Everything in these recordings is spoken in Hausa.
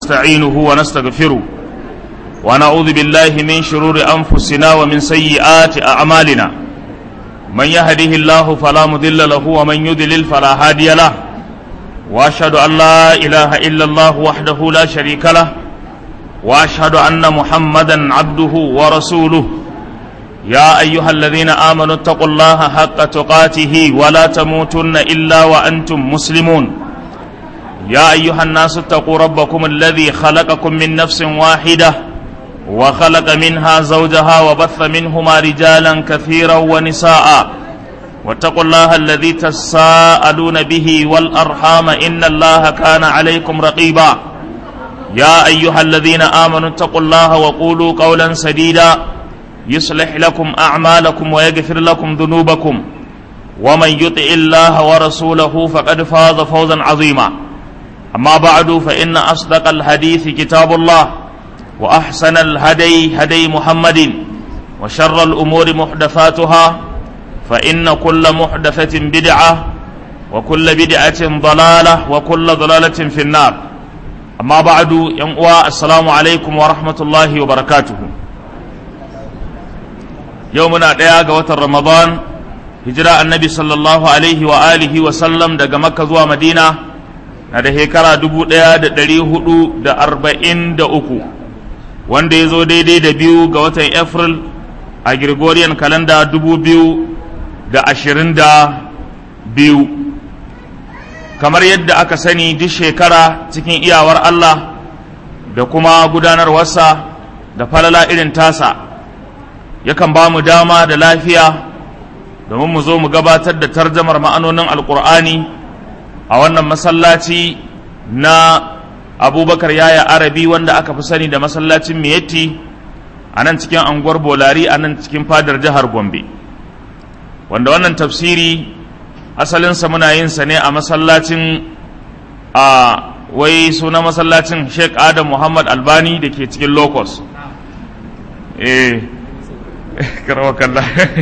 نستعينه ونستغفره ونعوذ بالله من شرور أنفسنا ومن سيئات أعمالنا من يهده الله فلا مضل له ومن يضلل فلا هادي له وأشهد أن لا إله إلا الله وحده لا شريك له وأشهد أن محمدا عبده ورسوله يا أيها الذين آمنوا اتقوا الله حق تقاته ولا تموتن إلا وأنتم مسلمون يا أيها الناس اتقوا ربكم الذي خلقكم من نفس واحدة وخلق منها زوجها وبث منهما رجالا كثيرا ونساء واتقوا الله الذي تساءلون به والأرحام إن الله كان عليكم رقيبا يا أيها الذين آمنوا اتقوا الله وقولوا قولا سديدا يصلح لكم أعمالكم ويغفر لكم ذنوبكم ومن يطع الله ورسوله فقد فاز فوزا عظيما أما بعد فإن أصدق الحديث كتاب الله وأحسن الهدي هدي محمد وشر الأمور محدثاتها فإن كل محدثة بدعة وكل بدعة ضلالة وكل ضلالة في النار أما بعد ينقوى السلام عليكم ورحمة الله وبركاته يومنا دياغ وتر رمضان هجرة النبي صلى الله عليه وآله وسلم دقى مكة زوى مدينة na da shekara dubu ɗaya da ɗari hudu da arba'in da uku wanda ya zo daidai da biyu ga watan april a gregorian kalanda dubu biyu da ashirin da biyu kamar yadda aka sani duk shekara cikin iyawar allah da kuma gudanarwarsa da falala irin tasa yakan ba mu dama da lafiya domin mu zo mu gabatar da tarjamar ma'anonin alkur'ani a wannan masallaci na abubakar yaya arabi wanda aka fi sani da masallacin miyetti a nan cikin anguwar bolari a nan cikin fadar jihar gombe wanda wannan tafsiri asalinsa muna yin sa ne a masallacin a wai suna masallacin sheikh adam muhammad albani da ke cikin locus eh kalla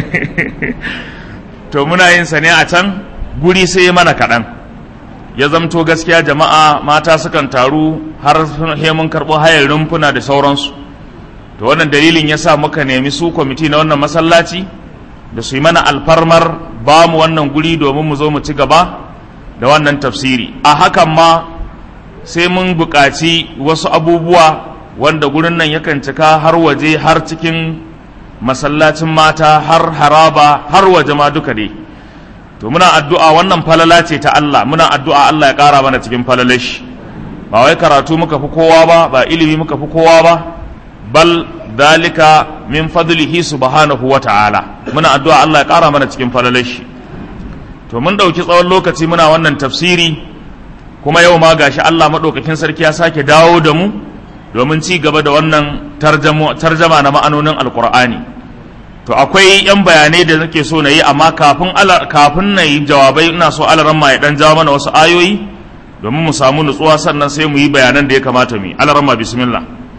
to muna yin sa ne a can guri sai mana kaɗan ya zamto gaskiya jama'a mata sukan taru har mun karɓo hayar rumfuna da sauransu to wannan dalilin ya sa muka nemi su kwamiti na wannan masallaci da su yi mana alfarmar ba mu wannan guri domin mu zo mu ci gaba da wannan tafsiri a hakan ma sai mun buƙaci wasu abubuwa wanda gurin nan yakan cika har waje har cikin masallacin mata har haraba har waje ma duka dai to muna addu'a wannan falala ce ta Allah muna addu'a Allah ya ƙara mana cikin falalashi ba wai karatu muka fi kowa ba ba ilimi muka fi kowa ba bal dalika min fadlihi subhanahu wa ta'ala muna addu'a Allah ya ƙara mana cikin falalashi to mun ɗauki tsawon lokaci muna wannan tafsiri kuma yau ma gashi Allah maɗaukakin sarki ya sake dawo da mu domin ci gaba da wannan tarjama na ma'anonin alƙur'ani to akwai yan bayanai da nake so na yi amma kafin kafin na yi jawabai ina so alaran ma ya dan jawo mana wasu ayoyi domin mu samu nutsuwa sannan sai mu yi bayanan da ya kamata mu yi alaran ma bismillah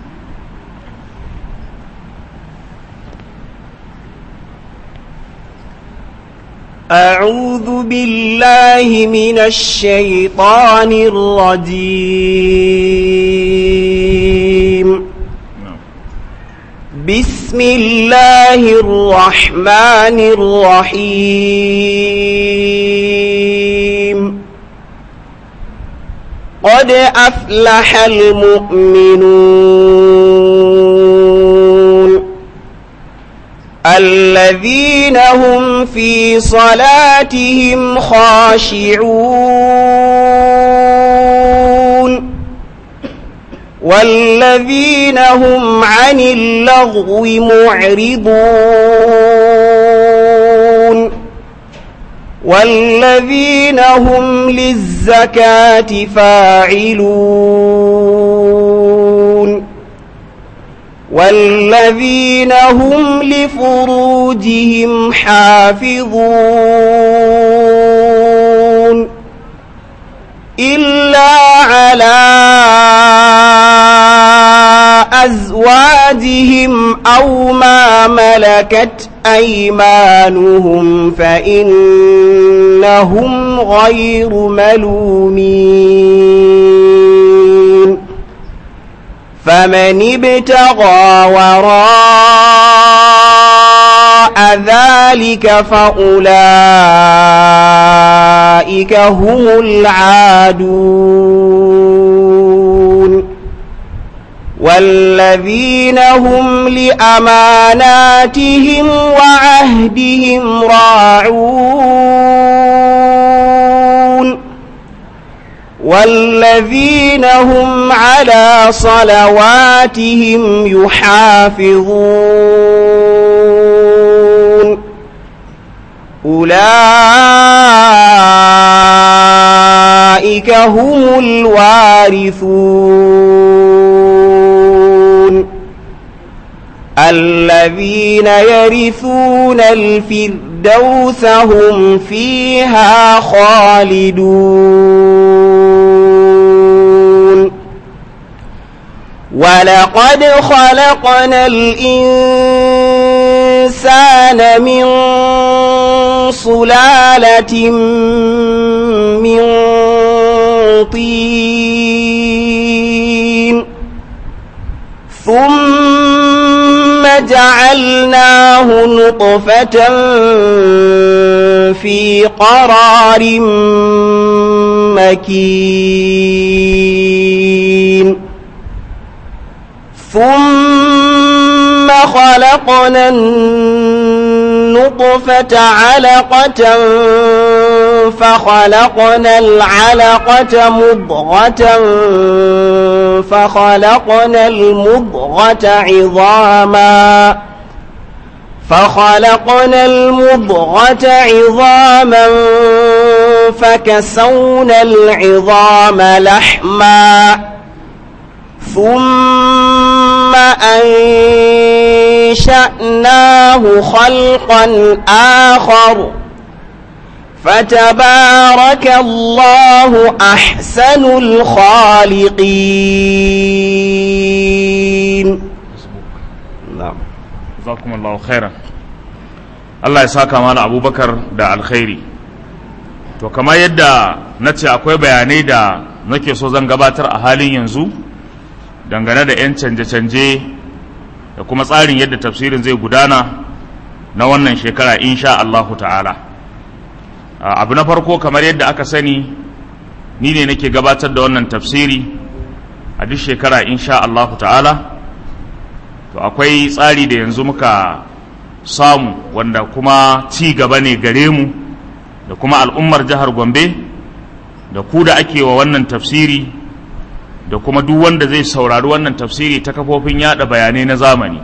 أعوذ بالله من الشيطان الرجيم بسم الله الرحمن الرحيم قد أفلح المؤمنون الذين هم في صلاتهم خاشعون والذين هم عن اللغو معرضون والذين هم للزكاة فاعلون والذين هم لفروجهم حافظون إلا على أزواجهم أو ما ملكت أيمانهم فإنهم غير ملومين فمن ابتغى وراء ذلك فأولئك هم العادون والذين هم لأماناتهم وعهدهم راعون والذين هم على صلواتهم يحافظون أولئك هم الوارثون الذين يرثون الفردوس هم فيها خالدون ولقد خلقنا الإنسان من سلالة من طين ثم جعلناه نطفة في قرار مكين ثم خلقنا النطفة علقة فخلقنا العلقة مضغة فخلقنا المضغة عظاما فخلقنا المضغة عظاما فكسونا العظام لحما ثم أنشأناه خلقا آخر فتبارك الله أحسن الخالقين نعم jazakumullahu khairan Allah ya saka mana abubakar da alkhairi to kamar yadda na ce akwai bayanai da nake so zan gabatar a halin yanzu dangane da 'yan canje-canje da kuma tsarin yadda tafsirin zai gudana na wannan shekara insha Allahu ta'ala abu na farko kamar yadda aka sani ni ne nake gabatar da wannan tafsiri a duk shekara insha Allahu ta'ala to akwai tsari da yanzu muka samu wanda kuma ci gaba ne gare mu da kuma al'ummar jihar gombe da ku da ake wa wannan tafsiri da kuma duk wanda zai saurari wannan tafsiri ta kafofin yada bayanai na zamani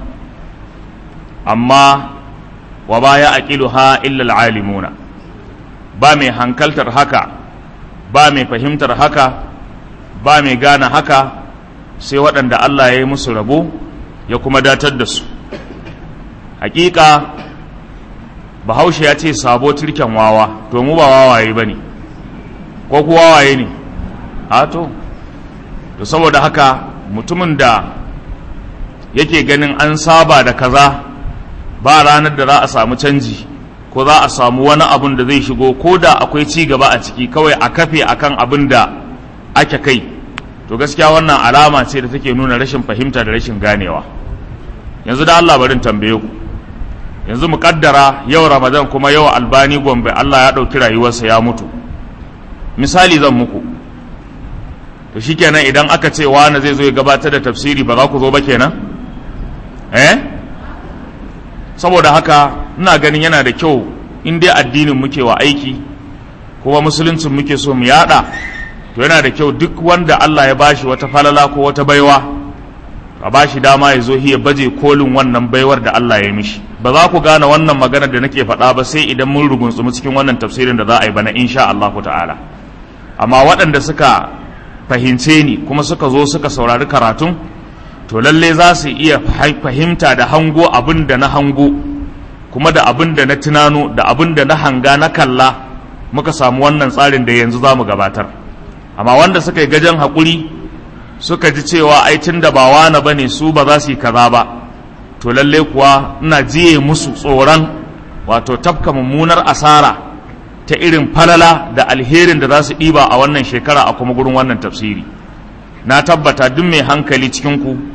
amma wa baya aqiluha illa alimuna ba mai hankaltar haka ba mai fahimtar haka ba mai gane haka sai waɗanda Allah ya yi musu rabo ya kuma datar da su hakika bahaushe ya ce sabo turken wawa to mu ba wawaye ba ne ko ku wawaye ne a to to saboda haka mutumin da yake ganin an saba da kaza ba ranar da za a samu canji ko za a samu wani abun da zai shigo ko da akwai ci gaba a ciki kawai a kafe akan abin da ake kai to gaskiya wannan alama ce da take nuna rashin fahimta da rashin ganewa yanzu da Allah barin tambaye ku yanzu mu kaddara yau Ramadan kuma yau Albani Gombe Allah ya ɗauki rayuwarsa ya mutu misali zan muku to shikenan idan aka ce wani zai zo ya gabatar da tafsiri ba za ku zo ba kenan eh saboda haka ina ganin yana da kyau in dai addinin muke wa aiki kuma musuluncin muke so mu yada to yana da kyau duk wanda Allah ya bashi wata falala ko wata baiwa a bashi dama ya zo ya baje kolin wannan baiwar da Allah ya mishi ba za ku gane wannan magana da nake faɗa ba sai idan mun rugunsumu cikin wannan tafsirin da za a yi bana insha Allah ta'ala amma waɗanda suka fahimce ni kuma suka zo suka saurari karatun to lalle za su iya fahimta da hango abin da na hango kuma da abin da na tunano da abin da na hanga na kalla muka samu wannan tsarin da yanzu za mu gabatar amma wanda suka yi gajen haƙuri suka ji cewa ai tun da ba wani ba ne su ba za su yi kaza ba to lalle kuwa ina jiye musu tsoron wato tafka mummunar asara ta irin falala da alherin da za su ɗiba a wannan shekara a kuma gurin wannan tafsiri na tabbata duk mai hankali cikinku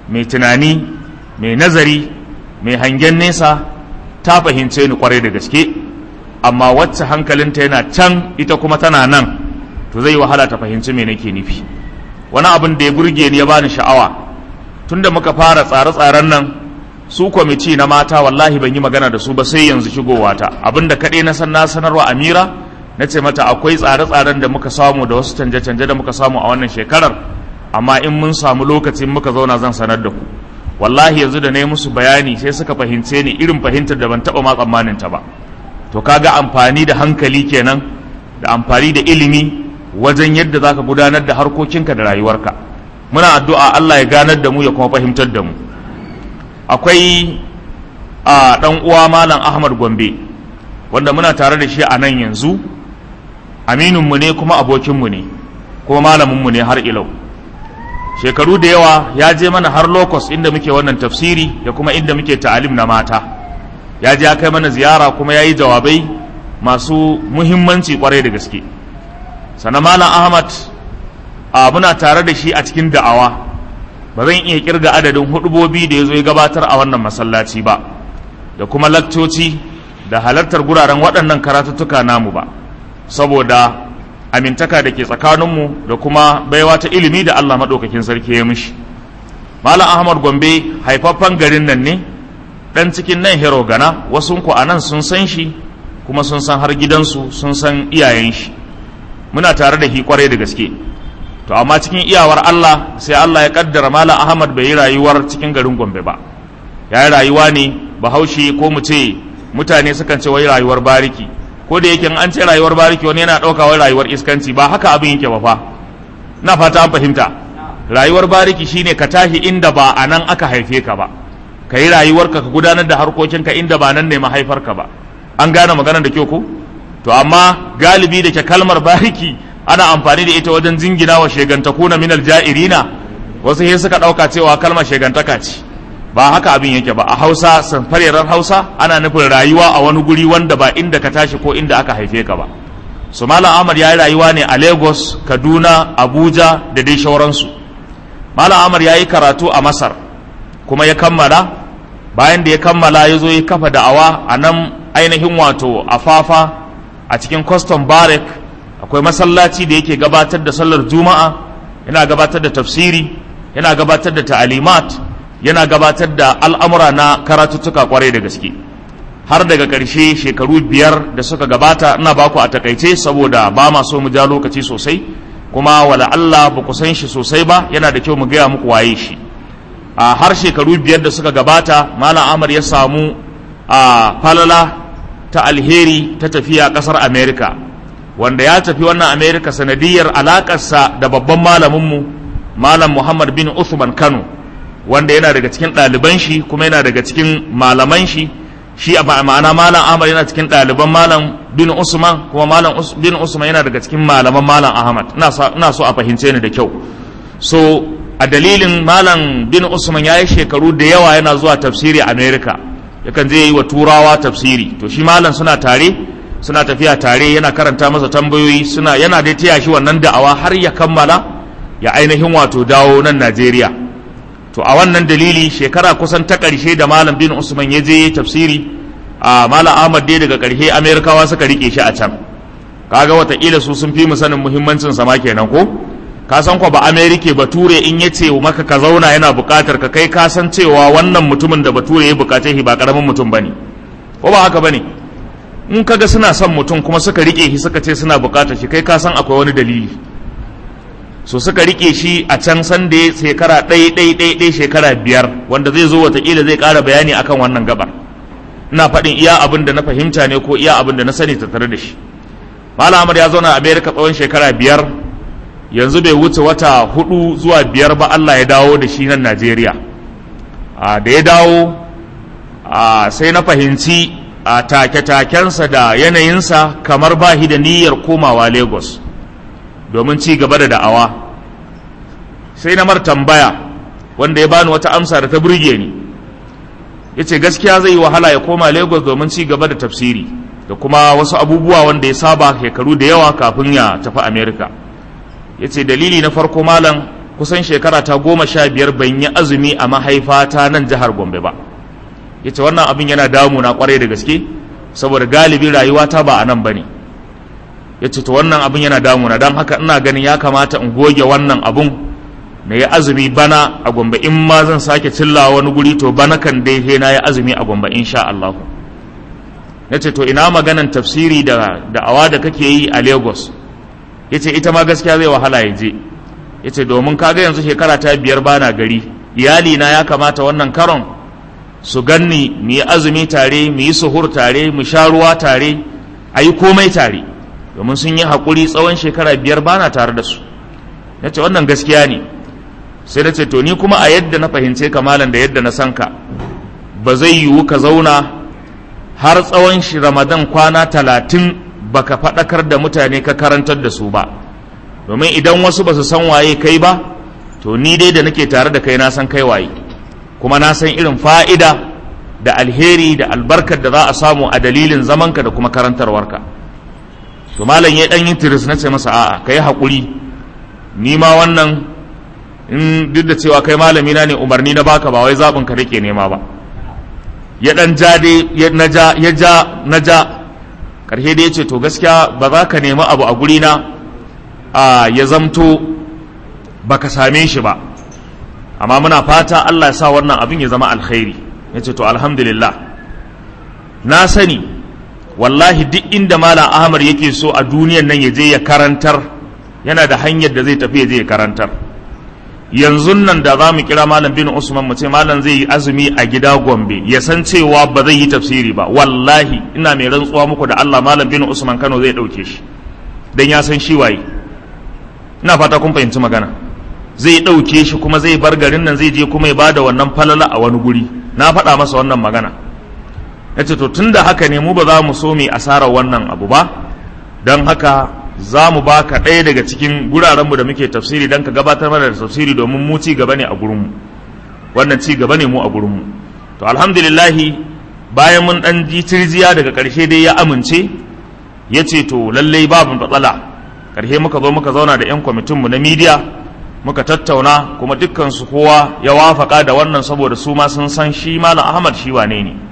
mai tunani mai nazari mai hangen nesa ta fahimce ni kwarai da gaske amma wacce hankalinta yana can ita kuma tana nan to zai wahala ta fahimci me nake nufi wani abin da ya burge ni ya bani sha'awa tunda muka fara tsare-tsaren nan su kwamiti na mata wallahi ban yi magana da su ba sai yanzu shigowata abinda kaɗai na san na sanarwa amira na ce mata akwai tsare-tsaren da muka samu da wasu canje-canje da muka samu a wannan shekarar amma in mun samu lokacin muka zauna zan sanar da ku wallahi yanzu da na yi musu bayani sai suka fahimce ni irin fahimtar da ban taɓa ma tsammanin ta ba to kaga amfani da hankali kenan da amfani da ilimi wajen yadda za ka gudanar da harkokinka da rayuwarka muna addu'a Allah ya ganar da mu ya kuma fahimtar da mu akwai a ɗan uwa malam ahmad gombe wanda muna tare da shi a nan yanzu amininmu ne kuma abokinmu ne kuma malaminmu ne har ilau shekaru da yawa ya je mana har lokos inda muke wannan tafsiri da kuma inda muke ta'alim na mata ya je ya kai mana ziyara kuma ya yi jawabai masu muhimmanci kwarai da gaske sannan malam ahmad a muna tare da shi a cikin da'awa ba zan iya kirga adadin hudubobi da ya zo ya gabatar a wannan masallaci ba da kuma lakcoci da halartar guraren waɗannan karatuttuka namu ba saboda amintaka da ke tsakaninmu da kuma baiwa ta ilimi da Allah maɗaukakin sarki ya mishi Malam Ahmad Gombe haifaffen garin nan ne ɗan cikin nan hero gana wasu ku a nan sun san shi kuma sun san har gidansu sun san iyayen shi muna tare da shi kwarai da gaske to amma cikin iyawar Allah sai Allah ya kaddara Malam Ahmad bai yi rayuwar cikin garin Gombe ba ya yi rayuwa ne bahaushe ko mu ce mutane sukan ce wai rayuwar bariki ko da yake an ce rayuwar bariki wani yana ɗauka wai rayuwar iskanci ba haka abin yake ba fa na fata an fahimta rayuwar bariki shine ka tashi inda ba a nan aka haife ka ba ka yi rayuwarka ka gudanar da harkokinka inda ba nan ne mahaifarka ba an gane maganar da kyau ko to amma galibi da ke kalmar bariki ana amfani da ita wajen jingina wa shegantakuna minal ja'irina wasu sai suka ɗauka cewa kalmar shegantaka ce ba haka abin yake ba a hausa sanfarerar hausa ana nufin rayuwa a wani guri wanda ba inda ka tashi ko inda aka haife ka ba su malam ahmad ya yi rayuwa ne a lagos kaduna abuja da dai shauransu malam ahmad ya yi karatu a masar kuma ya kammala bayan da ya kammala ya zo ya kafa da'awa a nan ainihin wato a fafa a cikin custom barrack akwai masallaci da yake gabatar da sallar juma'a yana gabatar da tafsiri yana gabatar da ta'alimat yana gabatar da al'amura na karatuttuka kwarai da gaske har daga ƙarshe shekaru biyar da suka gabata ina baku a takaice saboda ba ma so mu ja lokaci sosai kuma wala Allah ba ku san shi sosai ba yana da kyau mu gaya muku waye shi a har shekaru biyar da suka gabata malam Amar ya samu a falala ta alheri ta tafiya ƙasar America wanda ya tafi wannan America sanadiyar alaƙarsa da babban malaminmu malam Muhammad bin Uthman Kano wanda yana daga cikin ɗaliban shi kuma yana daga cikin malaman shi shi a ma'ana malam ahmad yana cikin ɗaliban malam bin usman kuma malam bin usman yana daga cikin malaman malam ahmad ina so a fahimce ni da kyau so a dalilin malam bin usman ya yi shekaru da yawa yana zuwa tafsiri america yakan je yi wa turawa tafsiri to shi malam suna tare suna tafiya tare yana karanta masa tambayoyi suna yana da taya shi wannan da'awa har ya kammala ya ainihin wato dawo nan najeriya to a wannan dalili shekara kusan ta ƙarshe da malam bin usman ya je tafsiri a malam ahmad dai daga ƙarshe amerikawa suka rike shi a can kaga wataƙila su sun fi mu sanin muhimmancin sama kenan ko ka san ko ba amerika bature in ya ce maka ka zauna yana buƙatar ka kai ka san cewa wannan mutumin da bature ya buƙace shi ba ƙaramin mutum bane ko ba haka bane in kaga suna son mutum kuma suka rike shi suka ce suna buƙatar shi kai ka san akwai wani dalili so suka rike shi a can san da shekara ɗai ɗai ɗai ɗai shekara biyar wanda zai zo watakila zai ƙara bayani akan wannan gabar ina faɗin iya abin da na fahimta ne ko iya abin da na sani tattare da shi malam ahmad ya zauna a america tsawon shekara biyar yanzu bai wuce wata hudu zuwa biyar ba allah ya dawo da shi nan najeriya da ya dawo sai na fahimci a take-takensa da yanayinsa kamar ba da niyyar komawa lagos domin ci gaba da da'awa sai na mar tambaya wanda ya bani wata amsa da ta burge ni ya ce gaskiya zai yi wahala ya koma lagos domin ci gaba da tafsiri da kuma wasu abubuwa wanda ya saba shekaru da yawa kafin ya tafi america ya ce dalili na farko malam kusan shekara ta goma sha biyar ban yi azumi a mahaifata nan jihar gombe ba ya ce wannan abin yana damuna kwarai da gaske saboda galibi rayuwata ba a nan ba ne ya ce to wannan abin yana damuna don haka ina ganin ya kamata in goge wannan abun na yi azumi bana a gombe in ma zan sake cillawa wani guri to bana kan dai he na yi azumi a gombe insha Allah ya ce to ina maganan tafsiri da da'awa da kake yi a lagos ya ce ita ma gaskiya zai wahala ya je ya ce domin kaga yanzu shekara ta biyar bana gari iyali na ya kamata wannan karon su ganni mu yi azumi tare mu yi suhur tare mu sha ruwa tare a yi komai tare domin sun yi haƙuri tsawon shekara biyar bana tare da su ya ce wannan gaskiya ne sai na ce to ni kuma a yadda na fahimce kamalan da yadda na san ka ba zai yiwu ka zauna har tsawon shi ramadan kwana talatin baka faɗakar da mutane ka karantar da su ba domin idan wasu ba su san waye kai ba to ni dai da nake tare da kai na san kai waye kuma na san irin fa'ida da alheri da albarkar da za a samu a dalilin zamanka da kuma karantarwarka to malam ya ɗan yin tiris na ce masa a'a ka yi haƙuri ni ma wannan in duk da cewa kai malami na ne umarni na baka ba wai zaɓin ka nake nema ba ya ɗan ja dai na ja ya ja na ja ƙarshe dai ya ce to gaskiya ba za ka nemi abu a guri na a ya zamto baka same shi ba amma muna fata Allah ya sa wannan abin ya zama alkhairi ya ce to alhamdulillah na sani wallahi duk inda malam ahmad yake so a duniyan nan ya je ya karantar yana da hanyar da zai tafi ya je ya karantar yanzu nan da za mu kira malam bin usman mu ce malam zai yi azumi a gida gombe ya san cewa ba zai yi tafsiri ba wallahi ina mai rantsuwa muku da Allah malam bin usman kano zai ɗauke shi dan ya san shi waye ina fata kun fahimci magana zai ɗauke shi kuma zai bar garin nan zai je kuma ya bada wannan falala a wani guri na faɗa masa wannan magana ya ce to tun da haka ne mu ba za mu so mu asarar wannan abu ba don haka za mu ba ka ɗaya daga cikin gurarenmu da muke tafsiri don ka gabatar mana da tafsiri domin mu ci gaba ne a gurinmu wannan ci gaba ne mu a gurinmu to alhamdulillahi bayan mun ɗan ji tirjiya daga ƙarshe dai ya amince ya ce to lallai babu matsala ƙarshe muka zo muka zauna da 'yan kwamitinmu na midiya muka tattauna kuma dukkansu kowa ya wafaka da wannan saboda su ma sun san shi malam ahmad shi wane ne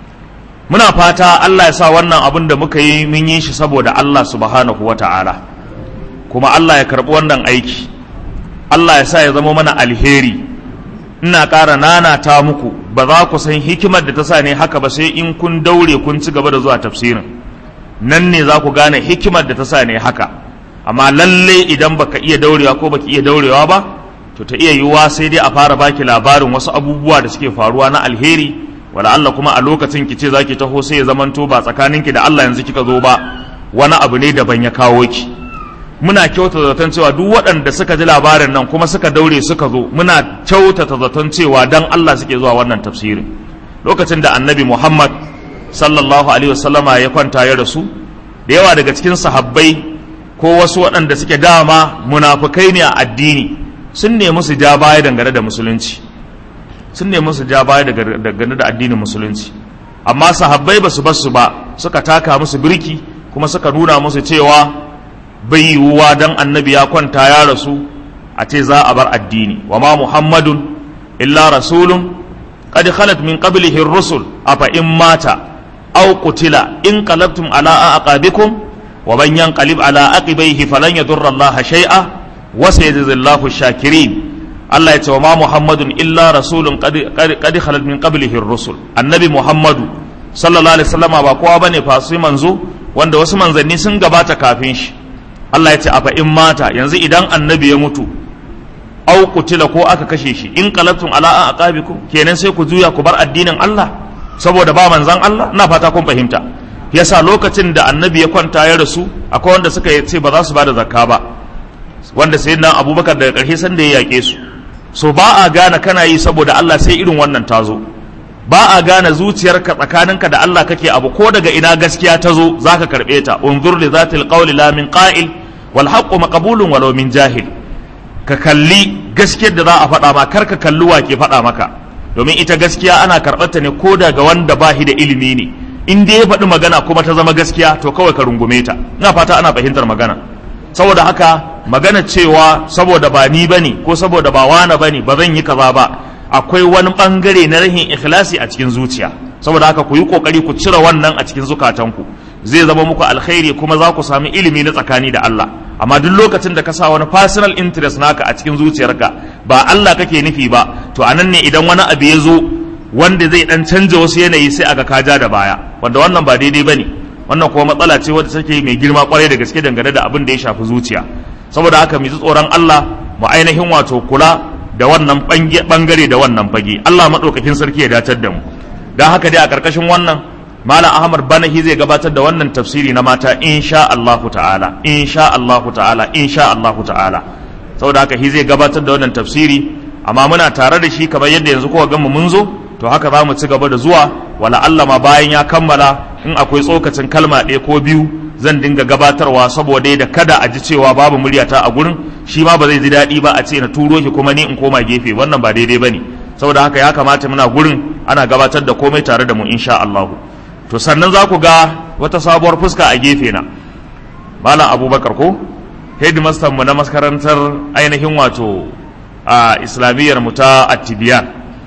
muna fata allah ya sa wannan abin da muka yi mun yi shi saboda allah subhanahu wa ta'ala kuma allah ya karɓi wannan aiki allah ya sa ya zama mana alheri ina ƙara nanata muku ba za ku san hikimar da ta sa ne haka ba sai in kun daure kun ci gaba da zuwa tafsirin nan ne za ku gane hikimar da ta sa ne haka amma lalle idan baka iya daurewa ko baki iya daurewa ba to ta iya yiwuwa sai dai a fara baki labarin wasu abubuwa da suke faruwa na alheri wala Allah kuma a lokacin ki ce zaki taho sai ya zamanto ba tsakaninki da Allah yanzu kika zo ba wani abu ne daban ya kawo ki muna kyautata zaton cewa duk waɗanda suka ji labarin nan kuma suka daure suka zo muna kyautata zaton cewa dan Allah suke zuwa wannan tafsirin lokacin da annabi Muhammad sallallahu alaihi wasallama ya kwanta ya rasu da yawa daga cikin sahabbai ko wasu waɗanda suke dama munafukai ne a addini sun nemi su ja baya dangane da musulunci sun nemi su ja baya dangane da addinin musulunci amma sahabbai ba su basu ba suka taka musu birki kuma suka nuna musu cewa bai yiwuwa dan annabi ya kwanta ya rasu a ce za a bar addini wa ma muhammadun illa rasulun qad khalat min qablihi ar-rusul afa in mata aw qutila in qalabtum ala aqabikum wa man yanqalib ala aqibaihi falan yadurra Allah shay'a wa sayajzi Allahu shakirin Allah ya ce wa ma Muhammadun illa rasulun qad khalat min qablihi ar-rusul annabi Muhammadu sallallahu alaihi wasallama ba kowa bane fa sai manzo wanda wasu manzanni sun gabata kafin shi Allah ya ce afa in mata yanzu idan annabi ya mutu au kutila ko aka kashe shi in qalabtum ala aqabikum kenan sai ku juya ku bar addinin Allah saboda ba manzan Allah ina fata kun fahimta yasa lokacin da annabi ya kwanta ya rasu akwai wanda suka ce ba za su bada zakka ba wanda sai nan abubakar daga ƙarshe san da ya yaƙe su so ba a gane kana yi saboda Allah sai irin wannan ta zo ba a gane zuciyarka tsakaninka da Allah kake abu ko daga ina gaskiya ta zo zaka karɓe ta unzur li zatil qawli la min qa'il wal haqqu maqbulun walau min jahil ka kalli gaskiyar da za a faɗa ma kar ka kalli wa ke faɗa maka domin ita gaskiya ana karɓar ta ne ko daga wanda ba shi da ilimi ne in dai ya faɗi magana kuma ta zama gaskiya to kawai ka rungume ta ina fata ana fahimtar magana saboda haka magana cewa saboda ba ni bane ko saboda ba wani bane ba zan yi kaza ba akwai wani bangare na rahin ikhlasi a cikin zuciya saboda haka ku yi kokari ku cire wannan a cikin zukatanku zai zama muku alkhairi kuma za ku sami ilimi na tsakani da Allah amma duk lokacin da ka sa wani personal interest naka a cikin zuciyarka ba Allah kake nufi ba to anan ne idan wani abu ya zo wanda zai dan canja wasu yanayi sai aga ka ja da baya wanda wannan ba daidai bane wannan kuma matsala ce wadda take mai girma kwarai da gaske dangane da abin da ya shafi zuciya saboda haka mu ji tsoron Allah mu ainihin wato kula da wannan bangare da wannan fage Allah madaukakin sarki ya datar da mu dan haka dai a karkashin wannan malam ahmad banahi zai gabatar da wannan tafsiri na mata insha Allahu ta'ala insha Allahu ta'ala insha Allahu ta'ala saboda haka shi zai gabatar da wannan tafsiri amma muna tare da shi kamar yadda yanzu kowa ganmu mun zo to haka za mu ci gaba da zuwa wala Allah ma bayan ya kammala in akwai tsokacin kalma ɗaya ko biyu zan dinga gabatarwa saboda da kada a ji cewa babu muryata a gurin shi ma ba zai ji daɗi ba a ce na turo shi kuma ni in koma gefe wannan ba daidai bane saboda haka ya kamata muna gurin ana gabatar da komai tare da mu insha Allahu to sannan za ku ga wata sabuwar fuska a gefe na malam abubakar ko headmaster mu na makarantar ainihin wato a islamiyyar mu ta attibiyan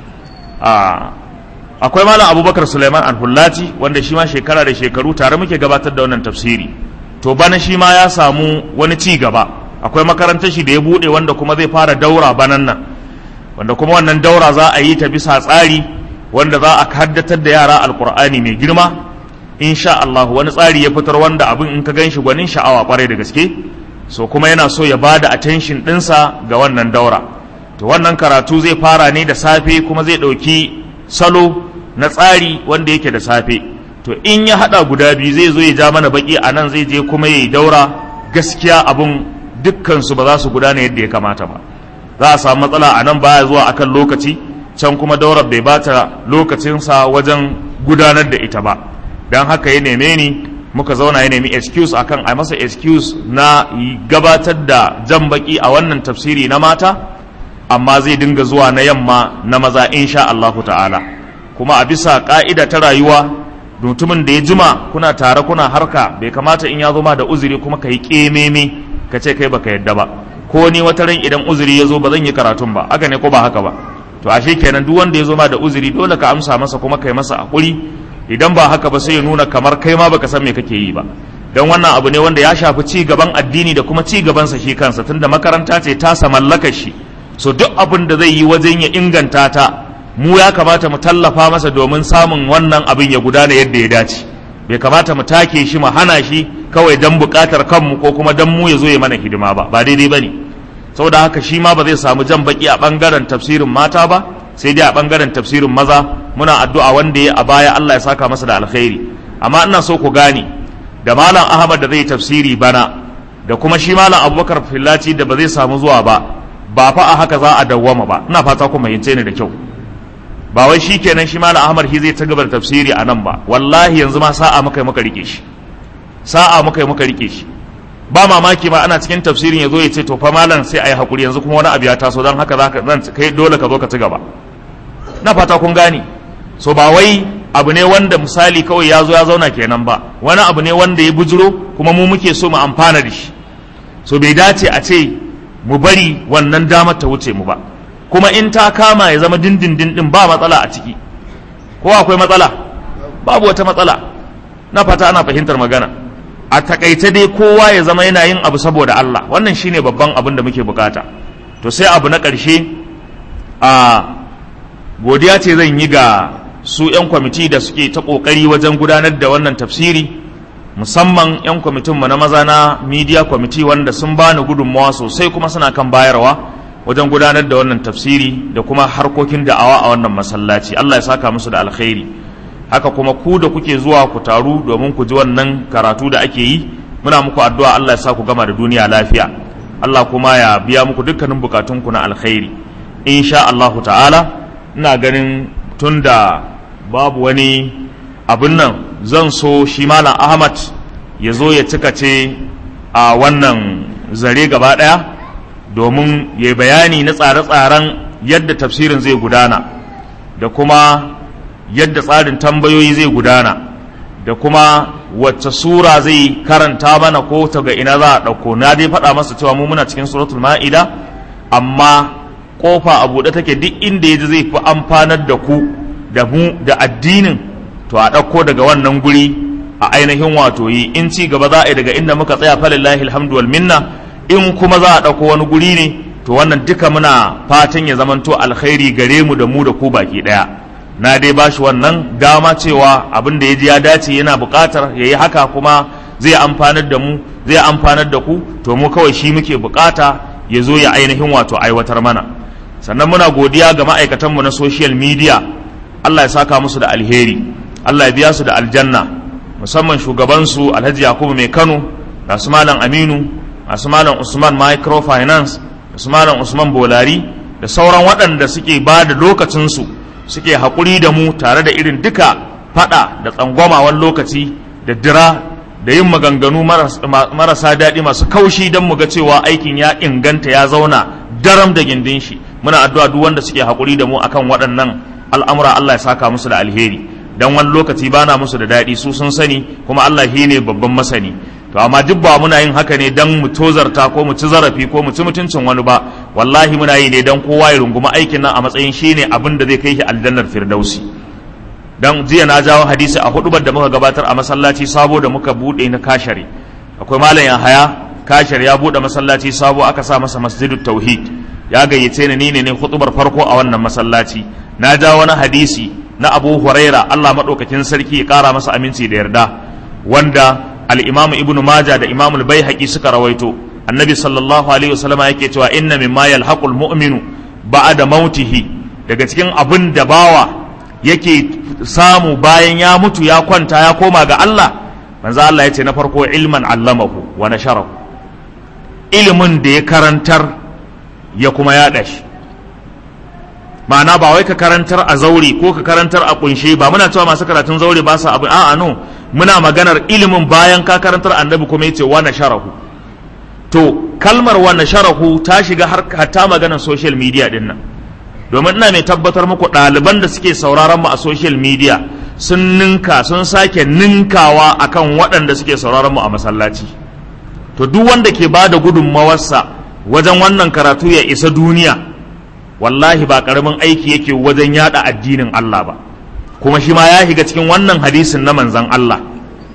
akwai malam abubakar suleiman alhullati wanda shi ma shekara da shekaru tare muke gabatar da wannan tafsiri to bana shi ma ya samu wani ci gaba akwai makarantar shi da ya bude wanda kuma zai fara daura banan nan wanda kuma wannan daura za a yi ta bisa tsari wanda za a haddatar da yara alkur'ani mai girma insha Allah wani tsari ya fitar wanda abin in ka ganshi gwanin sha'awa kwarai da gaske so kuma yana so ya bada attention ɗinsa ga wannan daura to wannan karatu zai fara ne da safe kuma zai ɗauki salo na tsari wanda yake da safe to in ya haɗa guda biyu zai zo ya ja mana baki a nan zai je kuma ya yi daura gaskiya abin dukkansu ba za su gudana yadda ya kamata ba za a samu matsala a nan baya zuwa akan lokaci can kuma daurar bai bata lokacinsa wajen gudanar da ita ba don haka ya neme ni muka zauna ya nemi excuse akan a masa excuse na gabatar da jan baki a wannan tafsiri na mata amma zai dinga zuwa na yamma na maza insha Allahu ta'ala kuma a bisa ka'ida ta rayuwa mutumin da ya jima kuna tare kuna harka bai kamata in ya zo ma da uzuri kuma ka yi kememe ka ce kai baka yadda ba ko ni wata ran idan uzuri ya zo ba zan yi karatun ba haka ne ko ba haka ba to ashe kenan duk wanda ya zo ma da uzuri dole ka amsa masa kuma kai masa hakuri idan ba haka ba sai ya nuna kamar kai ma baka san me kake yi ba don wannan abu ne wanda ya shafi ci gaban addini da kuma ci gaban sa shi kansa tunda makaranta ce ta sa mallakar shi so duk abin da zai yi wajen ya inganta ta mu ya kamata mu tallafa masa domin samun wannan abin ya gudana yadda ya dace bai kamata mu take shi mu hana shi kawai dan bukatar kanmu ko kuma dan mu ya zo ya mana hidima ba ba daidai bane saboda haka shi ma ba zai samu jan baki a bangaren tafsirin mata ba sai dai a bangaren tafsirin maza muna addu'a wanda ya a baya Allah ya saka masa da alkhairi amma ina so ku gane da malam Ahmad da zai tafsiri bana da kuma shi malam Abubakar Fillaci da ba zai samu zuwa ba ba fa a haka za a dawwama ba ina fata ku fahimce ni da kyau ba wai shi kenan shi malam Ahmad shi zai ta gaba da tafsiri a nan ba wallahi yanzu ma sa'a muka yi muka rike shi sa'a muka yi muka rike shi ba mamaki ma ana cikin tafsirin ya zo ya ce to fa malam sai a yi hakuri yanzu kuma wani abu ya taso don haka zaka zan kai dole ka zo ka ci gaba na fata kun gane so ba wai abu ne wanda misali kawai ya zo ya zauna kenan ba wani abu ne wanda ya bujiro kuma mu muke so mu amfana da shi so bai dace a ce mu bari wannan damar ta wuce mu ba kuma in ta kama ya zama dindindin din ba matsala a ciki ko akwai matsala babu wata matsala na fata ana fahimtar magana a takaice dai kowa ya zama yana yin abu saboda Allah wannan shine babban abin da muke bukata to sai abu na ƙarshe a godiya ce zan yi ga su 'yan kwamiti da suke ta ƙoƙari wajen gudanar da wannan tafsiri musamman 'yan kwamitinmu na maza na media kwamiti wanda sun bani gudunmawa sosai kuma suna kan bayarwa wajen gudanar da wannan tafsiri da kuma harkokin da'awa a wannan masallaci Allah ya saka musu da alkhairi haka kuma ku da kuke zuwa ku taru domin ku ji wannan karatu da ake yi muna muku addu'a Allah ya sa ku gama da duniya lafiya Allah kuma ya biya muku dukkanin bukatunku na alkhairi insha Allahu ta'ala ina ganin tunda babu wani abin nan zan so shi malam Ahmad ya zo ya cika ce a wannan zare gaba ɗaya domin ya bayani na tsare-tsaren yadda tafsirin zai gudana da kuma yadda tsarin tambayoyi zai gudana da kuma wacce sura zai karanta mana ko ta ga ina za a ɗauko na dai faɗa masa cewa mu muna cikin suratul ma'ida amma kofa a buɗe take duk inda ya ji zai fi amfanar da ku da mu da addinin to a ɗauko daga wannan guri a ainihin wato yi in ci gaba za a yi daga inda muka tsaya falillahi alhamdu wal minna in kuma za a ɗauko wani guri ne to wannan duka muna fatan ya zamanto alkhairi gare mu da mu da ku baki ɗaya na dai bashi wannan dama cewa abin da ya ji ya dace yana buƙatar ya yi haka kuma zai amfanar da mu zai amfanar da ku to mu kawai shi muke buƙata ya zo ya ainihin wato aiwatar mana sannan muna godiya ga ma'aikatanmu na social media Allah ya saka musu da alheri Allah ya biya su da aljanna musamman shugabansu Alhaji Yakubu mai Kano da su Malam Aminu da su Malam Usman Microfinance da su Malam Usman Bolari da sauran waɗanda suke ba da lokacinsu suke haƙuri da mu tare da irin duka faɗa da tsangwama wani lokaci da dira da yin maganganu marasa daɗi masu kaushi don mu ga cewa aikin ya inganta ya zauna daram da gindin shi muna addu'a duk wanda suke haƙuri da mu akan waɗannan al'amura Allah ya saka musu da alheri dan wani lokaci bana musu da daɗi su sun sani kuma Allah shi ne babban masani to amma duk ba muna yin haka ne dan mu tozarta ko mu ci zarafi ko mu ci mutuncin wani ba wallahi muna yi ne dan kowa ya runguma aikin nan a matsayin shi ne abin da zai kai shi aljannar firdausi dan jiya na jawo hadisi a hudubar da muka gabatar a masallaci sabo da muka bude na kashare akwai malam Yahaya kashar ya bude masallaci sabo aka sa masa masjidut tauhid ya gayyace ni ne ne hutubar farko a wannan masallaci na ja wani hadisi na Abu Huraira Allah madaukakin sarki ya kara masa aminci da yarda wanda al-Imam Ibn Majah da Imam al-Baihaqi suka rawaito annabi sallallahu alaihi wasallam yake cewa inna mimma yalhaqul mu'minu ba'da mautihi daga cikin abin da bawa yake samu bayan ya mutu ya kwanta ya koma ga Allah manzo Allah yace na farko ilman allamahu wa nasharahu ilimin da ya karantar ya kuma yaɗa shi ma'ana ba wai ka karantar a zaure ko ka karantar a kunshe ba muna cewa masu karatun zaure ba su abu a'a no muna maganar ilimin bayan ka karantar annabi kuma yace wa nasharahu to kalmar wa nasharahu ta shiga har hatta maganar social media din nan domin ina mai tabbatar muku ɗaliban da suke sauraron mu a social media sun ninka sun sake ninkawa akan waɗanda suke sauraron mu a masallaci to duk wanda ke ba da gudunmawarsa wajen wannan karatu ya isa duniya wallahi ba ƙaramin aiki yake wajen yada addinin Allah ba kuma shi ma ya shiga cikin wannan hadisin na manzan Allah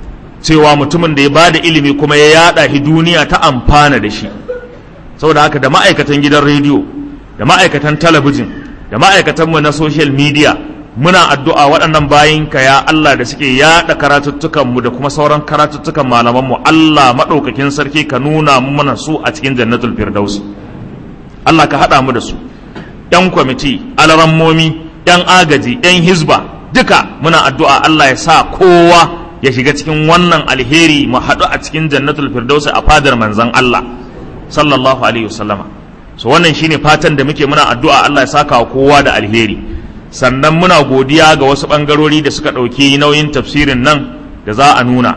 cewa mutumin da ya ba da ilimi kuma ya yada shi duniya ta amfana da shi saboda haka da ma'aikatan gidan rediyo da ma'aikatan talabijin da ma'aikatanmu na social media muna addu'a waɗannan bayin ka ya Allah da suke yaɗa karatuttukanmu da kuma sauran karatuttukan malamanmu Allah maɗaukakin sarki ka nuna mana su a cikin jannatul firdausi Allah ka haɗa mu da su ‘yan kwamiti alarammomi ‘yan agaji ‘yan hizba duka muna addu'a Allah ya sa kowa ya shiga cikin wannan alheri mu haɗu a cikin jannatul firdausi a fadar manzan Allah sallallahu alaihi wasallama so wannan shine fatan da muke muna addu'a Allah ya saka wa kowa da alheri sannan muna godiya ga wasu bangarori da suka ɗauki nauyin tafsirin nan da za a nuna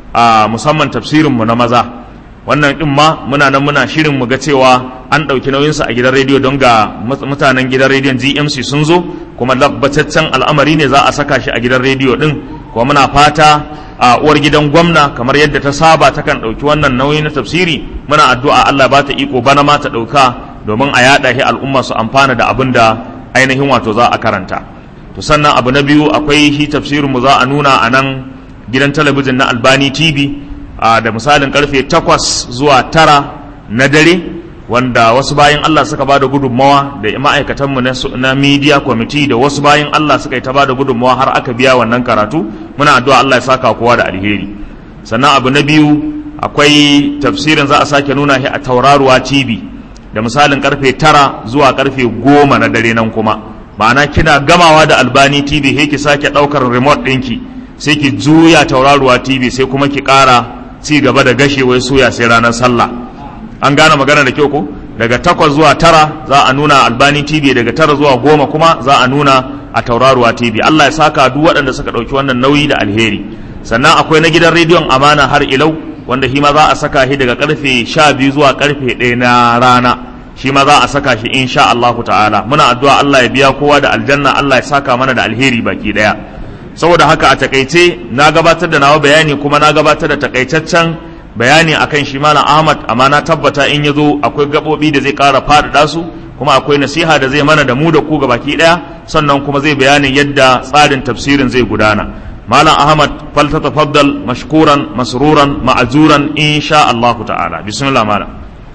a musamman tafsirin mu na maza wannan din ma muna nan muna shirin mu ga cewa an ɗauki nauyinsa a gidan rediyo don ga mutanen gidan rediyon GMC sun zo kuma labbataccen al'amari ne za a saka shi a gidan rediyo din kuma muna fata a uwar gidan gwamna kamar yadda ta saba takan ɗauki wannan nauyi na tafsiri muna addu'a Allah ba ta iko bana ma ta ɗauka domin a yaɗa shi al'umma su amfana da abin da ainihin wato za a karanta to sannan abu na biyu akwai shi tafsirin mu za a nuna a nan gidan talabijin na albani tv da misalin karfe takwas zuwa tara na dare wanda wasu bayan Allah suka ba da gudunmawa da ma'aikatanmu na media committee da wasu bayan Allah suka yi ta ba da gudunmawa har aka biya wannan karatu muna addu'a Allah ya saka kowa da alheri sannan abu na biyu akwai tafsirin za a sake nuna shi a tauraruwa tv da misalin karfe tara zuwa karfe goma na dare nan kuma ma'ana kina gamawa da albani tv sai ki sake ɗaukar remote ɗinki sai ki juya tauraruwa tv sai kuma ki ƙara ci gaba da gashewai suya sai ranar sallah an gane magana da kyau ko daga takwas zuwa tara za a nuna albani tv daga tara zuwa goma kuma za a nuna a tauraruwa tv allah ya saka duk waɗanda suka ɗauki wannan nauyi da alheri sannan akwai na gidan rediyon amana har ilau wanda shi ma za a saka shi daga karfe sha biyu zuwa karfe ɗaya na rana shi ma za a saka shi insha Allah ta'ala muna addu'a Allah ya biya kowa da aljanna Allah ya saka mana da alheri baki ɗaya saboda haka a takaice na gabatar da nawa bayani kuma na gabatar da takaitaccen bayani akan shi malam ahmad amma na tabbata in ya zo akwai gaɓoɓi da zai ƙara faɗaɗa su kuma akwai nasiha da zai mana da mu da ku baki ɗaya sannan kuma zai bayanin yadda tsarin tafsirin zai gudana malam ahmad falta tafaddal mashkuran masruran ma'azuran insha Allah ta'ala bismillah malam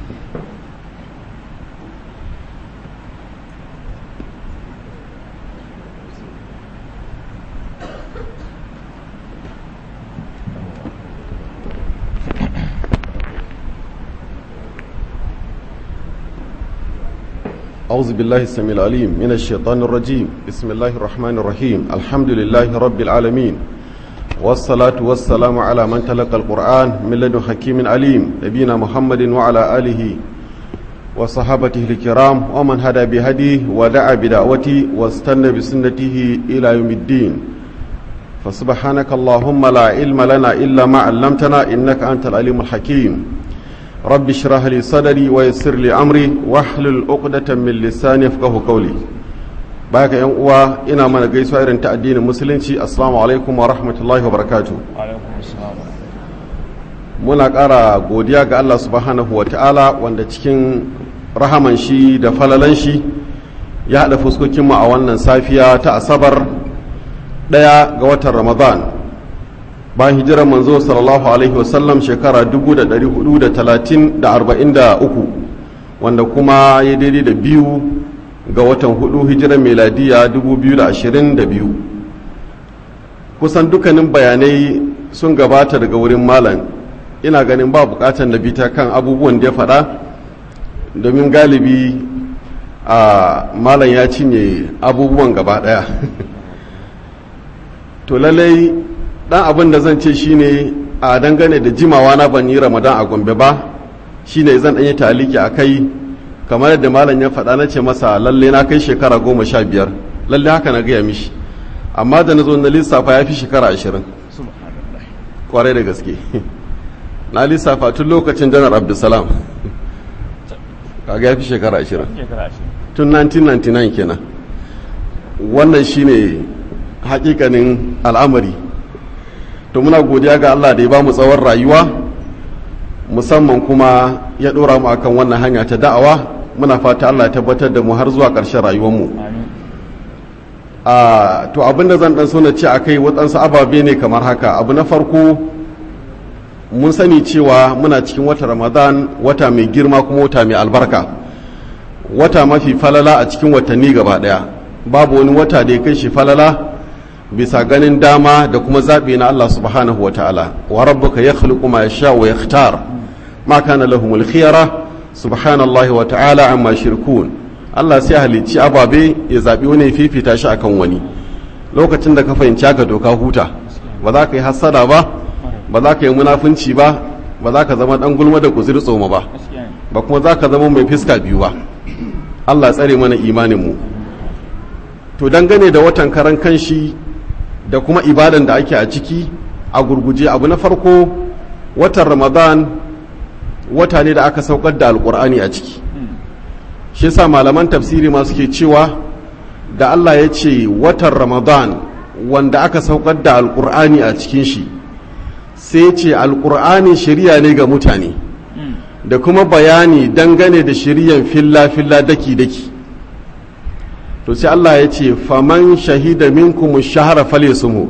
أعوذ بالله السميع العليم من الشيطان الرجيم بسم الله الرحمن الرحيم الحمد لله رب العالمين والصلاة والسلام على من تلقى القرآن من لدن حكيم عليم نبينا محمد وعلى آله وصحابته الكرام ومن هدى بهديه ودعا بدعوته واستنى بسنته إلى يوم الدين فسبحانك اللهم لا علم لنا إلا ما علمتنا إنك أنت العليم الحكيم رب اشرح لي صدري ويسر لي امري واحلل عقدة من لساني يفقهوا قولي baka yan uwa ina mana gaisuwa irin ta addinin musulunci assalamu alaikum wa rahmatullahi wa barakatuh muna ƙara godiya ga Allah subhanahu wa ta'ala wanda cikin rahaman shi da falalan shi ya haɗa fuskokinmu a wannan safiya ta asabar ɗaya ga watan ramadan bayan hijirar manzo sallallahu alaihi wasallam shekara 443 wanda kuma ya daidai da biyu ga watan hudu hijirar meladiya 2022 kusan dukkanin bayanai sun gabata daga wurin malam ina ganin ba bukatan da bita kan abubuwan da ya faɗa domin galibi a malam ya cinye abubuwan gaba ɗaya to lallai dan abin da zan ce shine a dangane da jimawa na ban yi ramadan a gombe ba shine zan ɗanyi taliki a kai kamar yadda malam ya faɗa na ce masa lalle na kai shekara goma sha biyar lalle haka na gaya mishi amma da na zo na lissafa ya fi shekara ashirin kwarai da gaske na lissafa tun lokacin janar abdulsalam kaga ya fi shekara ashirin tun 1999 kenan wannan shine hakikanin al'amari to muna godiya ga Allah da ya ba mu tsawon rayuwa musamman kuma ya ɗora mu akan wannan hanya ta da'awa muna fata Allah ya tabbatar da mu har zuwa ƙarshen rayuwarmu a to abinda zan dan so na ce akai waɗansu ababe ne kamar haka abu na farko mun sani cewa muna cikin wata ramadan wata mai girma kuma wata mai albarka wata mafi falala a cikin watanni gaba ɗaya babu wani wata da ya kai shi falala bisa ganin dama da kuma zaɓi na Allah subhanahu wa ta'ala wa rabbuka ya khluqu ma yasha wa yakhtar ma kana lahumul khiyara subhanallahi wa ta'ala amma shirkun Allah sai halicci ababe ya zaɓi wani fifita shi akan wani lokacin da ka fahimci haka doka huta ba za ka yi hassada ba ba za ka yi munafunci ba ba za ka zama dan gulma da kuzir tsoma ba ba kuma za ka zama mai fiska biyu ba Allah tsare mana imanin mu to dangane da watan karan kanshi da kuma ibadan da ake a ciki a gurguje abu na farko watan ramadan wata ne da aka saukar da alkur'ani a ciki shi sa malaman tafsiri ma suke cewa da allah ya ce watan ramadan wanda aka saukar da alkur'ani a cikin shi sai ce alkur'ani shirya ne ga mutane da kuma bayani dangane da shiryan filla-filla daki-daki to sai Allah ya ce faman shahida minkum shahara falyasumhu